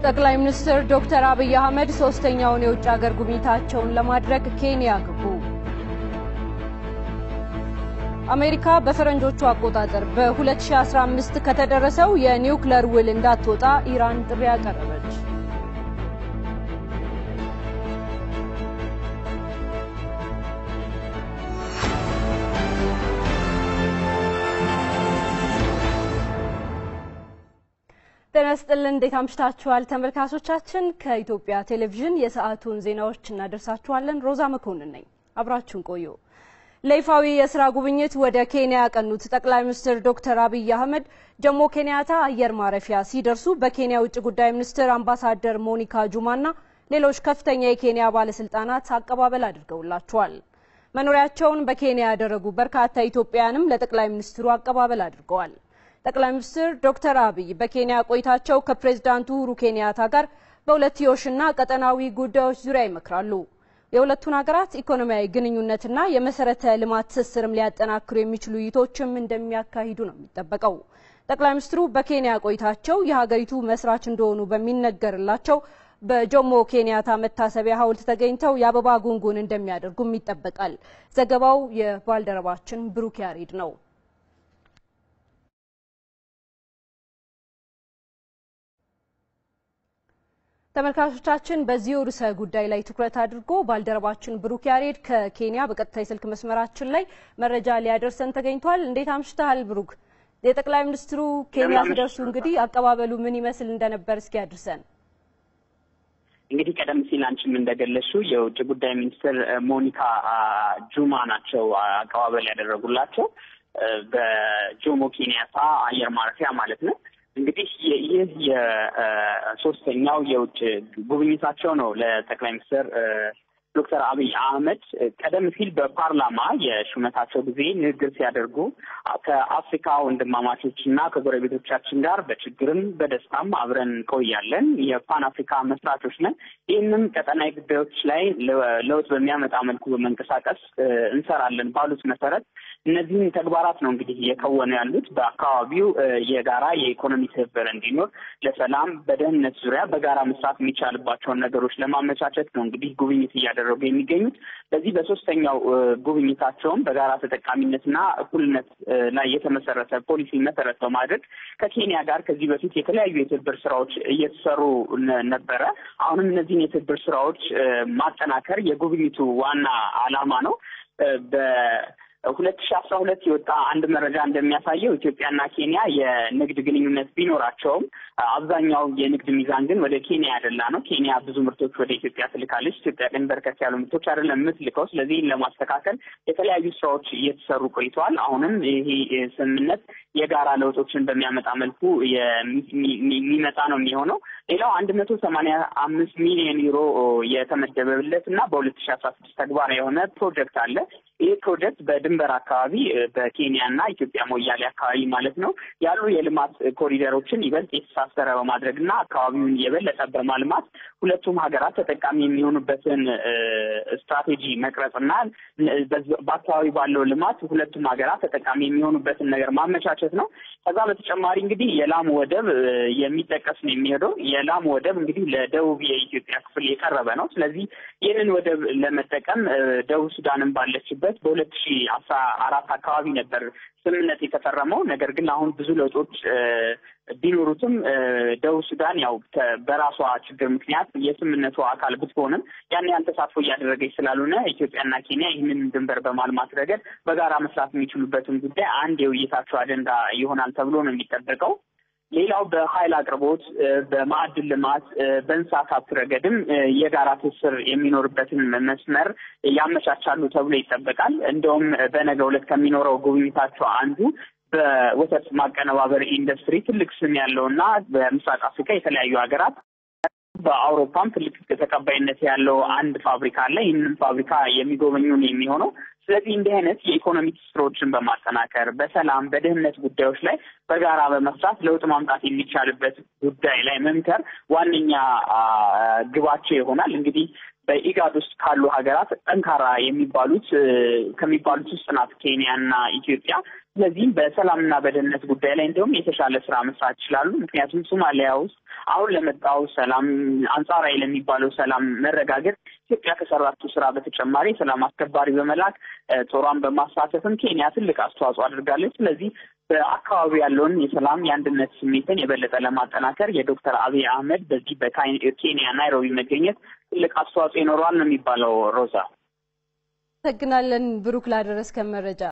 ጠቅላይ ሚኒስትር ዶክተር አብይ አህመድ ሶስተኛውን የውጭ ሀገር ጉብኝታቸውን ለማድረግ ኬንያ ገቡ። አሜሪካ በፈረንጆቹ አቆጣጠር በ2015 ከተደረሰው የኒውክለር ውል እንዳትወጣ ኢራን ጥሪ አቀረበች። ጤና ይስጥልን እንዴት አምሽታችኋል ተመልካቾቻችን። ከኢትዮጵያ ቴሌቪዥን የሰዓቱን ዜናዎች እናደርሳችኋለን። ሮዛ መኮንን ነኝ። አብራችሁን ቆዩ። ለይፋዊ የስራ ጉብኝት ወደ ኬንያ ያቀኑት ጠቅላይ ሚኒስትር ዶክተር አብይ አህመድ ጆሞ ኬንያታ አየር ማረፊያ ሲደርሱ በኬንያ ውጭ ጉዳይ ሚኒስትር አምባሳደር ሞኒካ ጁማና ሌሎች ከፍተኛ የኬንያ ባለስልጣናት አቀባበል አድርገውላቸዋል። መኖሪያቸውን በኬንያ ያደረጉ በርካታ ኢትዮጵያውያንም ለጠቅላይ ሚኒስትሩ አቀባበል አድርገዋል። ጠቅላይ ሚኒስትር ዶክተር አብይ በኬንያ ቆይታቸው ከፕሬዝዳንቱ ኡሁሩ ኬንያታ ጋር በሁለትዮሽና ቀጠናዊ ጉዳዮች ዙሪያ ይመክራሉ። የሁለቱን ሀገራት ኢኮኖሚያዊ ግንኙነትና የመሰረተ ልማት ትስስርም ሊያጠናክሩ የሚችሉ ውይይቶችም እንደሚያካሂዱ ነው የሚጠበቀው። ጠቅላይ ሚኒስትሩ በኬንያ ቆይታቸው የሀገሪቱ መስራች እንደሆኑ በሚነገርላቸው በጆሞ ኬንያታ መታሰቢያ ሐውልት ተገኝተው የአበባ ጉንጉን እንደሚያደርጉም ይጠበቃል። ዘገባው የባልደረባችን ብሩክ ያሬድ ነው። ተመልካቾቻችን በዚሁ ርዕሰ ጉዳይ ላይ ትኩረት አድርጎ ባልደረባችን ብሩክ ያሬድ ከኬንያ በቀጥታ የስልክ መስመራችን ላይ መረጃ ሊያደርሰን ተገኝቷል። እንዴት አምሽተሃል ብሩክ? የጠቅላይ ሚኒስትሩ ኬንያ ሲደርሱ እንግዲህ አቀባበሉ ምን ይመስል እንደነበር እስኪ ያድርሰን። እንግዲህ ቀደም ሲል አንቺም እንደገለሽው የውጭ ጉዳይ ሚኒስትር ሞኒካ ጁማ ናቸው አቀባበል ያደረጉላቸው በጆሞ ኬንያታ አየር ማረፊያ ማለት ነው። እንግዲህ ይህ የሶስተኛው የውጭ ጉብኝታቸው ነው ለጠቅላይ ሚኒስትር ዶክተር አብይ አህመድ ቀደም ሲል በፓርላማ የሹመታቸው ጊዜ ንግግር ሲያደርጉ ከአፍሪካ ወንድማማቾች እና ከጎረቤቶቻችን ጋር በችግርም በደስታም አብረን እንቆያለን፣ የፓን አፍሪካ መስራቾች ነን፣ ይህንም ቀጠናዊ ጉዳዮች ላይ ለውጥ በሚያመጣ መልኩ በመንቀሳቀስ እንሰራለን ባሉት መሰረት እነዚህን ተግባራት ነው እንግዲህ እየከወኑ ያሉት። በአካባቢው የጋራ የኢኮኖሚ ትብብር እንዲኖር፣ ለሰላም፣ በደህንነት ዙሪያ በጋራ መስራት የሚቻልባቸውን ነገሮች ለማመቻቸት ነው እንግዲህ ጉብኝት እያደረጉ የሚገኙት። በዚህ በሶስተኛው ጉብኝታቸውም በጋራ ተጠቃሚነትና እኩልነት ላይ የተመሰረተ ፖሊሲ መሰረት በማድረግ ከኬንያ ጋር ከዚህ በፊት የተለያዩ የትብብር ስራዎች እየተሰሩ ነበረ። አሁንም እነዚህን የትብብር ስራዎች ማጠናከር የጉብኝቱ ዋና ዓላማ ነው። ሁለት ሺ አስራ ሁለት የወጣ አንድ መረጃ እንደሚያሳየው ኢትዮጵያና ኬንያ የንግድ ግንኙነት ቢኖራቸውም አብዛኛው የንግድ ሚዛን ግን ወደ ኬንያ ያደላ ነው። ኬንያ ብዙ ምርቶች ወደ ኢትዮጵያ ትልካለች። ኢትዮጵያ ግን በርከት ያሉ ምርቶች አይደለም የምትልከው። ስለዚህ ለማስተካከል የተለያዩ ስራዎች እየተሰሩ ቆይተዋል። አሁንም ይሄ ስምምነት የጋራ ለውጦችን በሚያመጣ መልኩ የሚመጣ ነው የሚሆነው። ሌላው አንድ መቶ ሰማንያ አምስት ሚሊዮን ዩሮ የተመደበለት እና በሁለት ሺ አስራ ስድስት ተግባራዊ የሆነ ፕሮጀክት አለ። ይህ ፕሮጀክት በድንበር አካባቢ በኬንያ እና ኢትዮጵያ ሞያሌ አካባቢ ማለት ነው ያሉ የልማት ኮሪደሮችን ይበልጥ የተሳሰረ በማድረግ እና አካባቢውን የበለጠ በማልማት ሁለቱም ሀገራት ተጠቃሚ የሚሆኑበትን ስትራቴጂ መቅረጽ እና በአካባቢ ባለው ልማት ሁለቱም ሀገራት ተጠቃሚ የሚሆኑበትን ነገር ማመቻቸት ነው። ከዛ በተጨማሪ እንግዲህ የላሙ ወደብ የሚጠቀስ ነው የሚሄደው። የላሙ ወደብ እንግዲህ ለደቡብ የኢትዮጵያ ክፍል የቀረበ ነው። ስለዚህ ይህንን ወደብ ለመጠቀም ደቡብ ሱዳንን ባለችበት በሁለት ሺ አስራ አራት አካባቢ ነበር ስምምነት የተፈረመው። ነገር ግን አሁን ብዙ ለውጦች ቢኖሩትም ደቡብ ሱዳን ያው በራሷ ችግር ምክንያት የስምምነቱ አካል ብትሆንም ያን ያን ተሳትፎ እያደረገች ስላልሆነ ኢትዮጵያና ኬንያ ይህንን ድንበር በማልማት ረገድ በጋራ መስራት የሚችሉበትን ጉዳይ አንድ የውይይታቸው አጀንዳ ይሆናል ተብሎ ነው የሚጠበቀው። ሌላው በኃይል አቅርቦት፣ በማዕድን ልማት፣ በእንስሳት ሀብት ረገድም የጋራ ትስስር የሚኖርበትን መስመር ያመቻቻሉ ተብሎ ይጠበቃል። እንደውም በነገው ዕለት ከሚኖረው ጉብኝታቸው አንዱ በወተት ማቀነባበር ኢንዱስትሪ ትልቅ ስም ያለው እና በምስራቅ አፍሪካ የተለያዩ ሀገራት በአውሮፓም ትልቅ ተቀባይነት ያለው አንድ ፋብሪካ አለ። ይህንን ፋብሪካ የሚጎበኙን የሚሆነው ስለዚህ እንዲህ አይነት የኢኮኖሚ ትስስሮችን በማጠናከር በሰላም በደህንነት ጉዳዮች ላይ በጋራ በመስራት ለውጥ ማምጣት የሚቻልበት ጉዳይ ላይ መምከር ዋነኛ ግባቸው ይሆናል። እንግዲህ በኢጋድ ውስጥ ካሉ ሀገራት ጠንካራ የሚባሉት ከሚባሉት ውስጥ ናት ኬንያና ኢትዮጵያ። ስለዚህም በሰላምና በደህንነት ጉዳይ ላይ እንዲሁም የተሻለ ስራ መስራት ይችላሉ። ምክንያቱም ሶማሊያ ውስጥ አሁን ለመጣው ሰላም አንጻራዊ ለሚባለው ሰላም መረጋገጥ ኢትዮጵያ ከሰራችው ስራ በተጨማሪ ሰላም አስከባሪ በመላክ ጦሯን በማሳተፍም ኬንያ ትልቅ አስተዋጽኦ አድርጋለች። ስለዚህ በአካባቢ ያለውን የሰላም የአንድነት ስሜትን የበለጠ ለማጠናከር የዶክተር አብይ አህመድ በዚህ በኬንያ ናይሮቢ መገኘት ትልቅ አስተዋጽኦ ይኖረዋል ነው የሚባለው። ሮዛ አመሰግናለን ብሩክ ላደረስከን መረጃ።